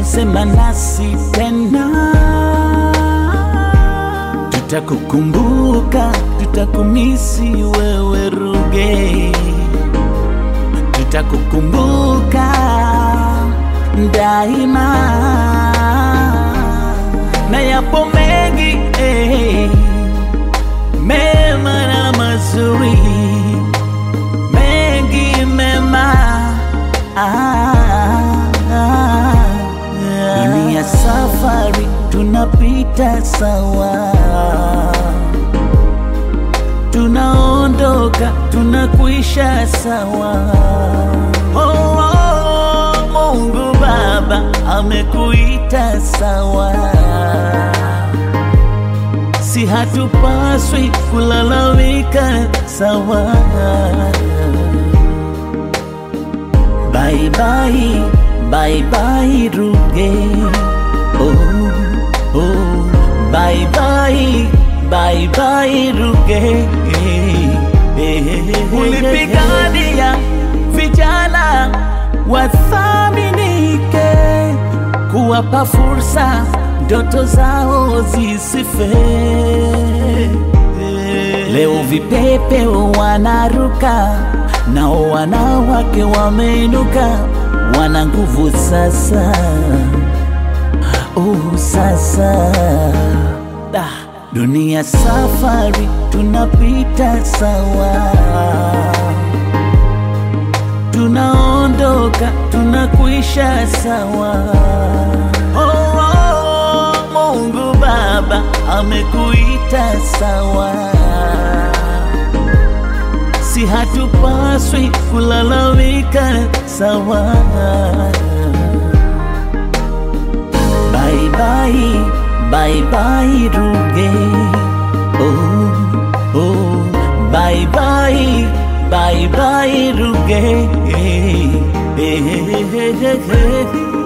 sema nasi tena, tutakukumbuka, tutakumisi wewe Ruge, tutakukumbuka daima, na yapo mengi eh, mema na mazuri mengi mema ah, ah, dunia safari tunapita sawa tunaondoka tunakuisha sawa oh, oh, Mungu Baba amekuita sawa si hatupaswi kulalamika sawa. Bye bye, bye bye Ruge. Oh, oh, bye bye, bye bye Ruge. Ulipigania vijana wathaminike, kuwapa fursa ndoto zao zisife. Leo vipepe wanaruka, nao wanawake wameinuka, wana nguvu sasa. Oh, sasa da, dunia safari tunapita sawa, tunaondoka tunakuisha sawa. Oh, oh, Mungu Baba amekuita sawa, si hatupaswi kulalamika sawa. Bye bye, bye bye Ruge. Oh, oh, bye bye, bye bye Ruge.